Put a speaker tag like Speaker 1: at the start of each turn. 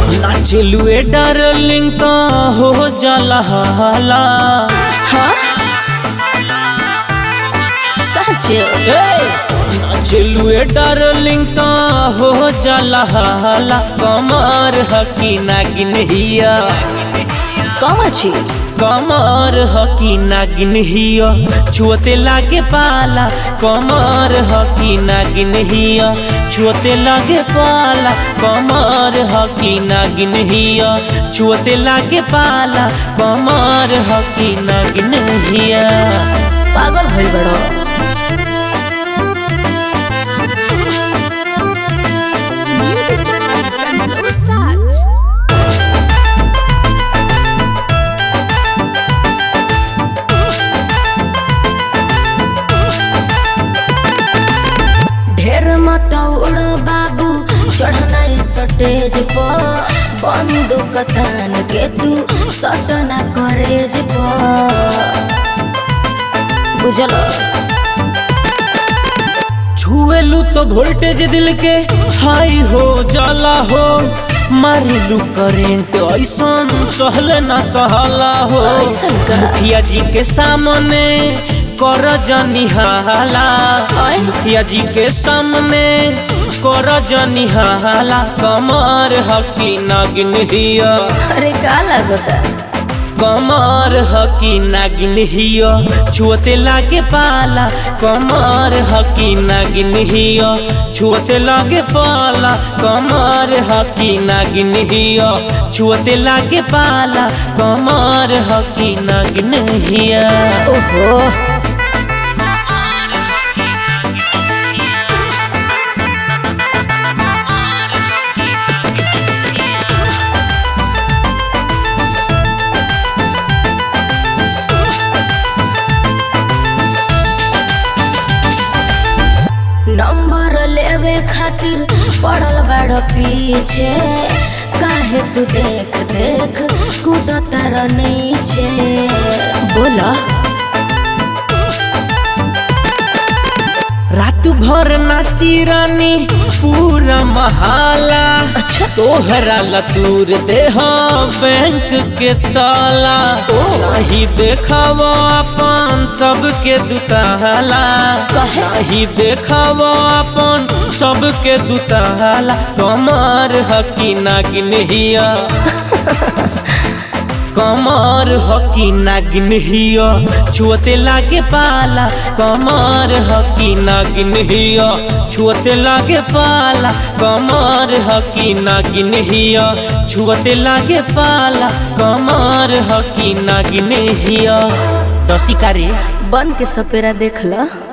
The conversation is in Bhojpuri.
Speaker 1: नाचलुए डार्लिंग तो हो जाला हाला
Speaker 2: हाँ सच
Speaker 1: नाचलुए डार्लिंग तो हो जाला हाला कमर हकी नागिन हिया
Speaker 2: कम अच्छी
Speaker 1: कमर हकी नागिन हिया छुअते लागे पाला कमर हकी नागिन हिया छुअते लागे पाला कमर हकी नागिन हिया छुअते लागे पाला कमर हकी नागिन हिया
Speaker 2: पागल भइल बड़ो
Speaker 3: Music by Santos Raj.
Speaker 2: ढेर मत उड़ बाबू चढ़ना स्टेज पर बंदूक तान के तू सटना करेज पर बुझल
Speaker 1: छुएलू तो वोल्टेज दिल के हाई हो जाला हो मारिलू करेंट ऐसन सहल ना सहला हो
Speaker 2: ऐसन का?
Speaker 1: मुखिया जी के सामने कर जनी हाला
Speaker 2: आय।
Speaker 1: मुखिया जी के सामने कर जनी हाला कमर हकी नागिन हिया
Speaker 2: अरे का लागता
Speaker 1: कमर हकी नागिन हिया छुअते लागे पाला कमर हकी नागिन हिया छुअते लागे पाला कमर हकी नागिन हिया छुअते लागे पाला कमर हकी नागिन हिया
Speaker 2: ओहो नंबर लेवे खातिर पड़ल बड़ पीछे काहे तू देख देख कूदतर नीचे बोला
Speaker 1: रात भर नाची रानी पूरा महाला
Speaker 2: अच्छा
Speaker 1: तोहरा लतूर देह बैंक के ताला नहीं देखाव अपन सबके दुताला
Speaker 2: कहे?
Speaker 1: नहीं देखाव अपन सबके दुताला कमर हकी नागिन हिया कमर हकी नागिन हिया छुअते लागे पाला कमर हकी नागिन हिया छुअते लागे पाला कमर हकी नागिन हिया छुअते लागे पाला कमर हकी नागिन हिया दसिका रे
Speaker 2: बन के सपेरा देख ल